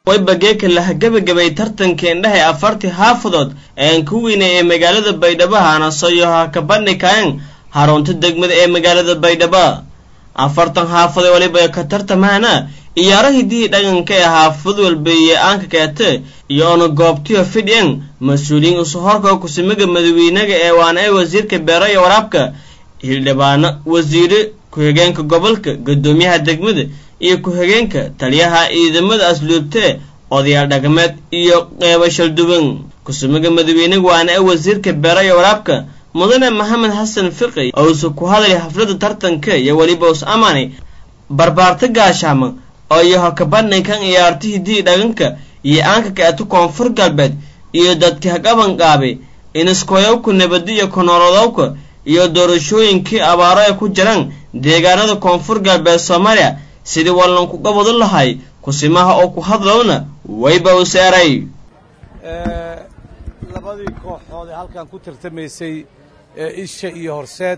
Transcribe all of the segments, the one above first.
wayba geeka laha gebagabay tartanka indhaha ee afartii xaafadood eean ku weynay ee magaalada baydhabo hanasoyo ha ka bandhikaen harunta degmada ee magaalada baydhabo afartan xaafad ee waliba ka tartamaana iyaaro hidihii dhaqanka ee xaafad walba iyo aanka keete iyo ona goobtiyo fidhien mas-uuliyiin usuhorka kusimaga madawiinaga ee waana ee wasiirka beero iyo waraabka hildhibaano wasiire ku-xigeenka gobolka guddoomiyaha degmada iyo ku-xigeenka taliyaha ciidamada asluubtee odayaal dhaqameed iyo qeybo shalduwan kusumaga madawiinaga waana ee wasiirka beero iyo waraabka mudane maxamed xasan fiqi ousa ku hadlay xafladda tartanka iyo weliba us amaanay barbaarta gaashaama oo iyo hakabandhinkan ciyaarta hidihii dhaqanka iyo aanka kaeto koonfur galbeed iyo dadka haqabanqaabay iniskoyowka nabadiyo konoolodowka iyo doorashooyinkii abaaro ay ku jiraan deegaanada koonfur galbeed soomaaliya sidii wallanku qabado lahay kusimaha oo ku hadlowna wayba u seeray labadii kooxood ee halkan ku tartamaysay ee isha iyo horseed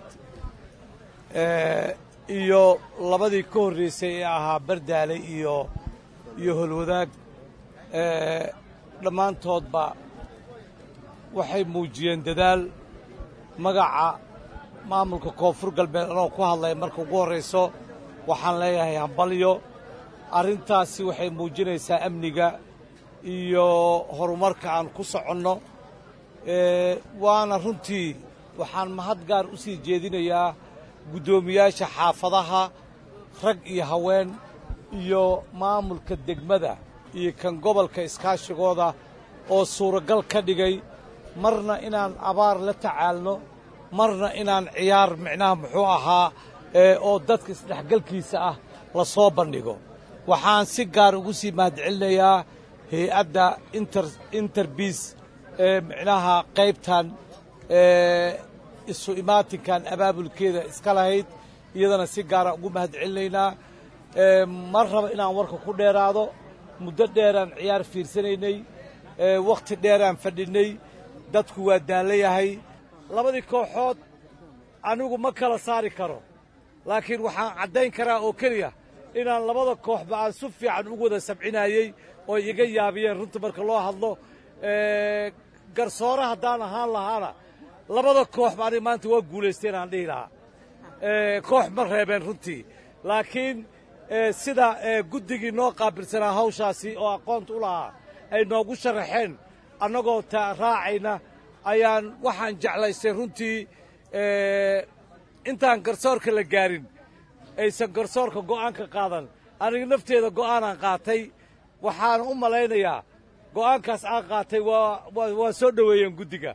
iyo labadii ka horraysay ee ahaa bardaale iyo iyo holwadaag dhammaantoodba waxay muujiyeen dadaal magaca maamulka koonfur galbeed anoo ku hadlaya marka ugu horrayso waxaan leeyahay hambalyo arrintaasi waxay muujinaysaa amniga iyo horumarka aan ku soconno waana runtii waxaan mahad gaar u sii jeedinayaa guddoomiyaasha xaafadaha rag iyo haween iyo maamulka degmada iyo kan gobolka iskaashigooda oo suuragal ka dhigay marna inaan abaar la tacaalno marna inaan ciyaar micnaha muxuu ahaa oo dadka isdhexgalkiisa ah la soo bandhigo waxaan si gaar ugu sii mahadcelinayaa hay-adda interbiis ee micnaha qaybtan isu imaatinkan abaabulkeeda iska lahayd iyadana si gaara ugu mahad celinaynaa ma raba inaan warka ku dheeraado muddo dheeraan ciyaar fiirsanaynay wakhti dheeraan fadhinnay dadku waa daallayahay labadii kooxood anigu ma kala saari karo laakiin waxaan caddayn karaa oo keliya inaan labada kooxba aan si fiican ugu wada sabcinayey oo iga yaabiyeen runta marka loo hadlo garsoore haddaan ahaan lahaana labada kooxba aniga maanta waa guulaysteen aan dhihi lahaa koox ma reebeen runtii laakiin sida guddigii noo qaabilsanaa hawshaasi oo aqoonta u lahaa ay noogu sharaxeen annagoo ta raacayna ayaan waxaan jeclaystay runtii intaan garsoorka la gaarin aysan garsoorka go'aanka qaadan aniga nafteeda go'aanaan qaatay waxaana u malaynayaa go'aankaas aan qaatay waa waa soo dhoweeyeen guddiga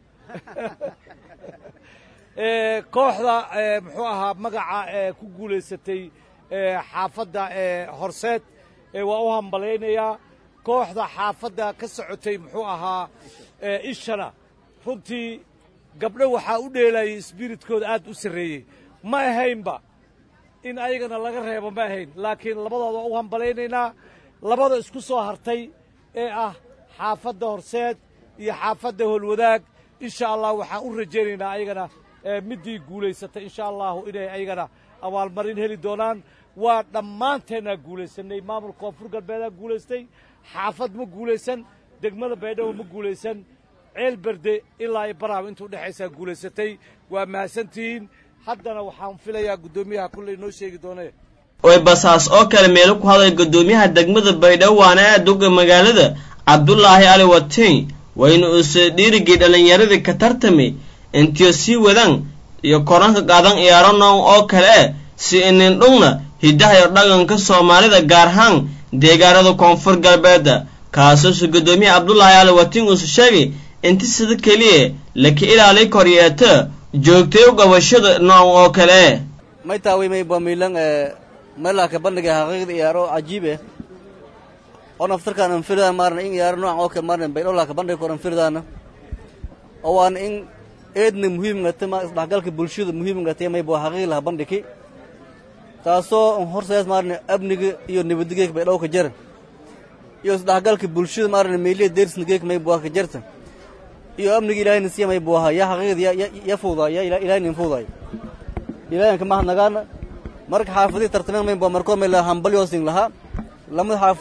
kooxda muxuu ahaa magaca ku guulaysatay xaafadda horseed waa u hambalaynayaa kooxda xaafadda ka socotay muxuu ahaa ishana runtii gabdho waxaa u dheelayay isbiritkooda aad u sarreeyey ma ahaynba in ayagana laga reebo ma ahayn laakiin labadooda waa u hambalaynaynaa labada isku soo hartay ee ah xaafadda horseed iyo xaafadda holwadaag insha allah waxaan u rajaynaynaa ayagana middii guulaysatay insha allahu inay ayagana abaalmarin heli doonaan waa dhammaanteennaa guulaysanay maamulka koonfur galbeedaa guulaystay xaafad ma guulaysan degmada baydhabo ma guulaysan ceel berde ilaa iyo baraaba inta udhexaysaa guulaysatay waa mahadsantihiin haddana waxaan filayaa guddoomiyaha kulley noo sheegi doonee way basaas oo kale meelo ku hadlay guddoomiyaha degmada baydhabo waana aadowga magaalada cabdulaahi ali watiin wayna uuse dhiirigii dhallinyaradii ka tartamay intiyo sii wadaan iyo koranka qaadan ciyaaro noon oo kale eh si inindhugna hiddaha iyo dhaqanka soomaalida gaar ahaan deegaanada koonfur galbeedda kaasuuse guddoomiyaha cabdulaahi ali watiin uuse sheegay inti sida keliya laka ilaali koryeeta joogtay u qabashada noon oo kale may taaway may bamilan meelaha ka bandhiga xaqiiqda iyaaro cajiib eh oo naftarkaan an firdaan maarna in iyaaro noocan oo kale maarna baydhowlaha ka bandhigi karo an firdaana oo waana in eedna muhiimngata ma isdhexgalka bulshada muhiimngata may bua xaqiiq laha bandhiki taasoo horsees maarna amniga iyo nabadgeeka baydhow ka jara iyo isdhexgalka bulshada maarna meeliya deersna geeka may bua ka jarta iyo amniga ilaahayna siya may buaha yaa xaqiiqda ya fuudaay ya ilaahayna fuudaay ilaahanka mahadnagaana marka xaafadihii tartameen may bua markoo may laha hambalyoosin lahaa lamada xaafadeed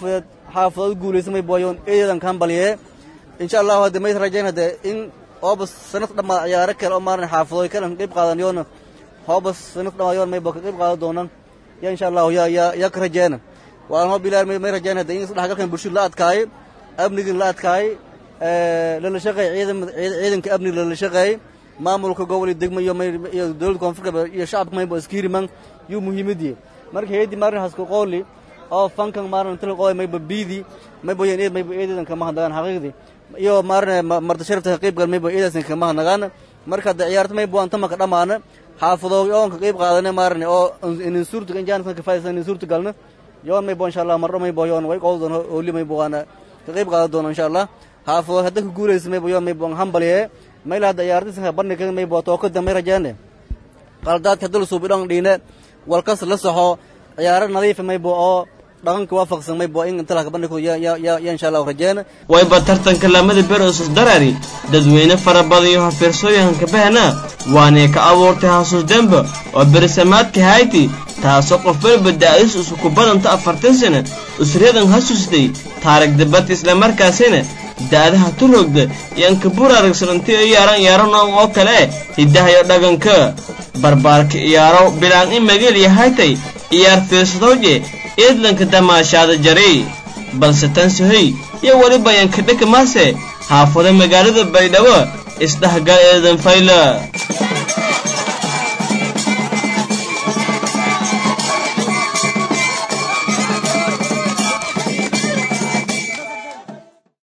xaafadood guulaysa may booyoon eedeedan ka hambaliyee insha allahu hadde may rajayn hadde in hooba sanad dhammaad ciyaaro kale oo maaran xaafadooy kalan qayb qaadan yoona hooba sanad dhammaad yoon may boo ka qayb qaadan doonaan ya insha allahu ya ya ya ka rajeyna waan hoo bilaar may may rajayn hadde in isdhexgalkan bulshada la adkaayo amnigin la adkaayo lala shaqeey ciidan ciidanka amniga lala shaqeey maamulka gobol degmo iyo iyo dowladda koonfurka iyo shacabka maybo iskiiriman yuu muhiimadii marka heedi maarin haska qooli oo fankan maarin tala qoy maybo biidi maybo yan eed maybo eedeedan kama hadnagaan xaqiiqdii iyo maarin marta sharafta qayb gal maybo eedasan kama hadnagaan marka hadda ciyaarta maybo aan tamaka dhamaana xaafadoogi oon ka qayb qaadana maarin oo inin suurta injaan ka faaisan inin suurta galna yoon maybo insha allah marro maybo yoon way qowl doon hooli maybo waana ka qayb qaadan doona insha allah xaafadood hadda ka guulaysa maybo yoon maybo hambaliye mayla hadda ciyaartisanka bandhiga maybo tookada may rajeene qaldaadka dul suubidhon dhiine walkas la soxo ciyaaro nadiifa maybo oo dhaqanka waafaqsan maybo in inta laka bandhigo ya ya ya ya insha allahu rajeene wayba tartanka lamada ber usus darari dadweyne fara badan iyo hafiirsooyahanka bahna waanay ka abuurtay hasuus demba oo berisamaadka hayti taasoo qof waliba da'dis isu ku badanta afartan sana usradan hasuustay taarig dabadka islamarkaasina da'daha turogda yaan ka buraaragsananti oo yaaran yaaro nooc oo kale hiddaha iyo dhaganka barbaarka iyaaro bilaan in mageel yahaytay iyaar fiirsadowje eedlanka damaashaada jaray balse tan sohoy iyo weliba yanka dhaka maase haafado magaalada baydhabo isdhexgal eedan fayla